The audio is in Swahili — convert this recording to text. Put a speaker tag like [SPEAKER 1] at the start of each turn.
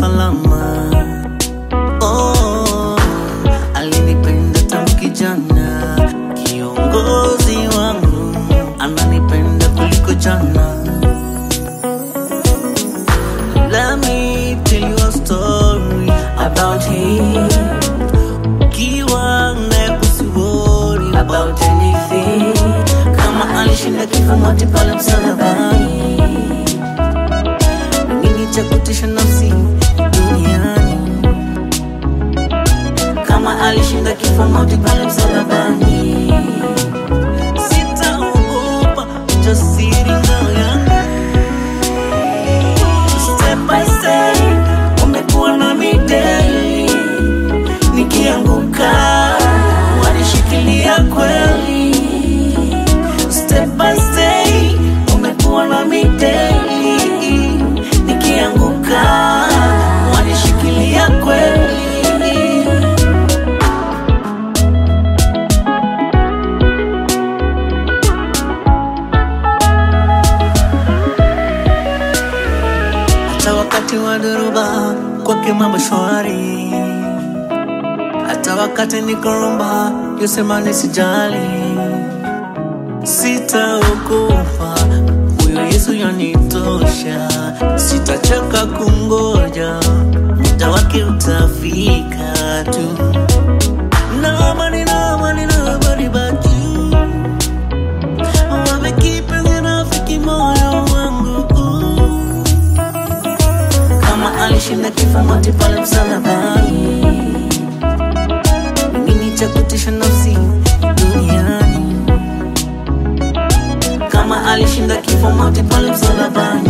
[SPEAKER 1] salama. Oh, alinipenda tangu kijana, kiongozi wangu ananipenda kuliko jana. Let me tell you a story about him. Ukiwa naye usiworry about anything. Kama alishinda kifo mauti pale msalabani, nini cha kutisha nafsi duniani? Kama alishinda kifo mauti pale msalabani, sitaogopa ujasiri ngao yangu step by step, umekuwa nami daily. Nikianguka wanishikilia kweli, step by step, umekuwa nami daily. Nikianguka wanishikilia kweli. hata wakati wa dhoruba kwake mambo shwari, hata wakati nikoromba yosema nisijali, sitaogopa huyo Yesu yanitosha, sitachoka kungoja, muda wake utafika tu. Nobody, nobody, nobody but you. Wamekipenzi rafiki moyo wangu kama alishinda kifo mauti pale msalabani, nini cha kutisha nafsi duniani? Kama alishinda kifo mauti pale msalabani,